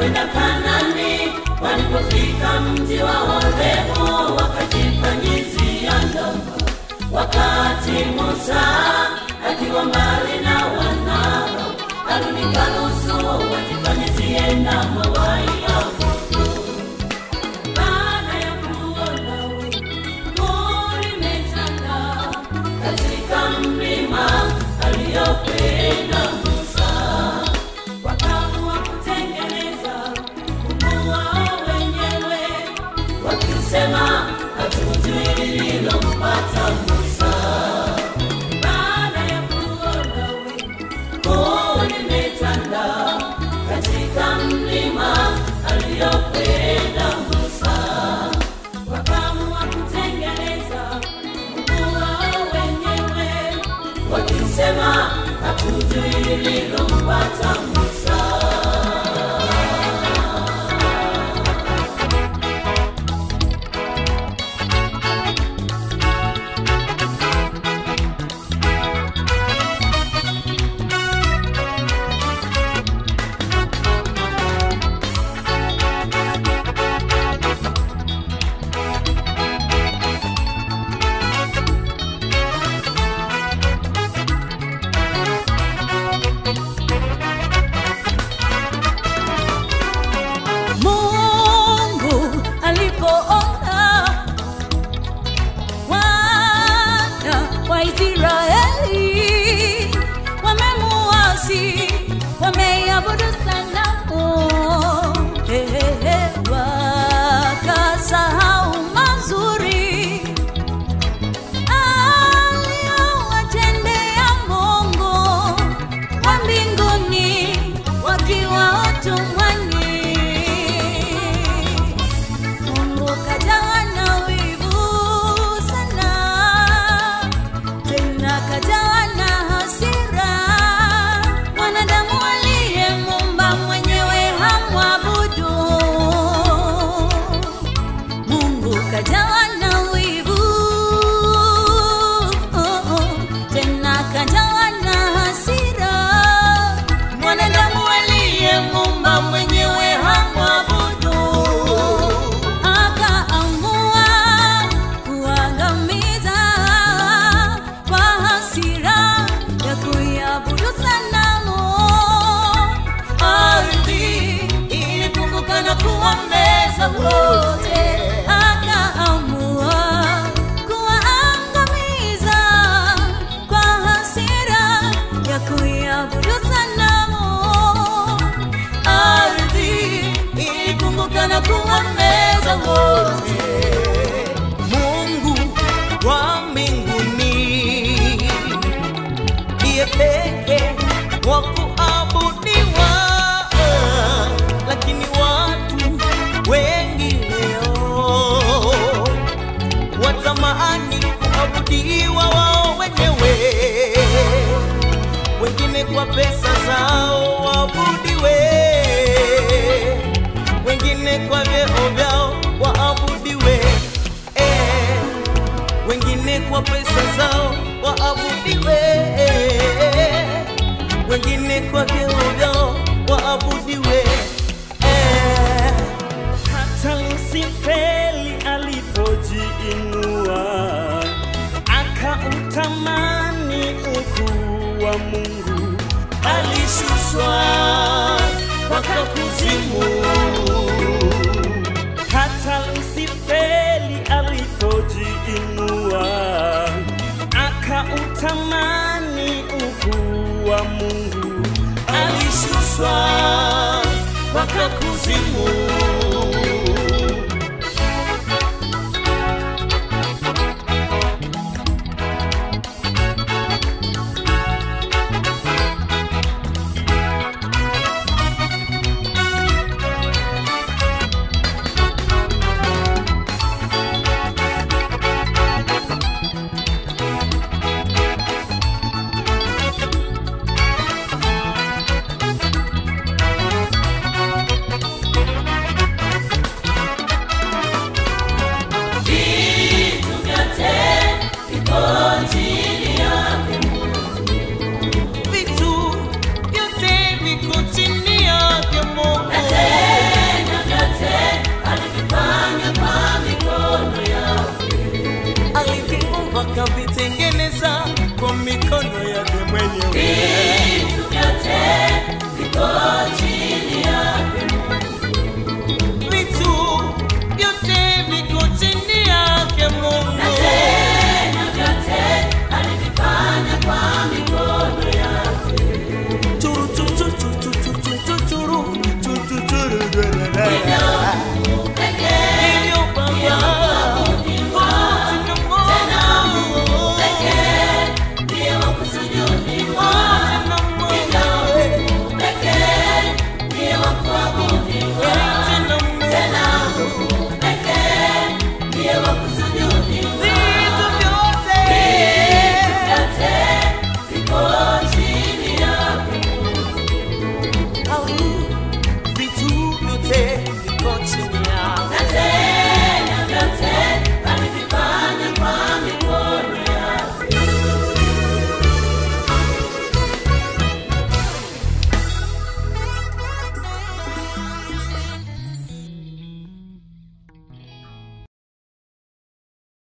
walikwenda Kanani, walipofika mji wa Horebu wakajifanyizia ndama, wakati Musa akiwa mbali na wanao, Haruni karuhusu wajifanyizie ndama waiabudu. Baada ya kuona wingu limetanda katika mlima aliyokwenda Musa, wakaamua kutengeneza mungu wao wenyewe, wakisema hatujui lililompata Musa. Baada ya kuona wingu limetanda katika mlima aliyokwenda Musa, wakaamua kutengeneza mungu wao wenyewe, wakisema hatujui lililompata Musa. Mungu alipoona wana wa Israeli wamemuasi, wameiabudu sanamu, ehehe, wakasahau mazuri aliyowatendea Mungu wa mbinguni wakiwa utumwani. Mungu kajawa na wivu sana, tena kajawa na hasira. Mwanadamu aliyemuumba mwenyewe hamwabudu. Mungu kajawa na wivu, tena kajawa na hasira. Mwanadamu aliyemuumba mwenyewe hamwabudu, akaamua kuangamiza kwa hasira ya kuiabudu sanamu. Ardhi ilifunguka na kuwameza wote, akaamua kuwaangamiza kwa hasira ya kuiabudu sanamu. Ardhi ilifunguka na kuwameza wote. Mungu wa mbinguni ndiye pekee wa kuabudiwa, lakini watu wengi leo watamani kuabudiwa wao wenyewe, wengine kwa pesa zao waabudiwe, wengine kwa vyeo vyao waabudiwe eh, wengine kwa pesa zao waabudiwe, wengine kwa vyeo vyao waabudiwe eh. hata Lusifeli alipojiinua akautamani ukuu wa Mungu, alishushwa mpaka kuzimu. hata Lusifeli alipojiinua akautamani ukuu wa Mungu, Alishushwa mpaka kuzimu.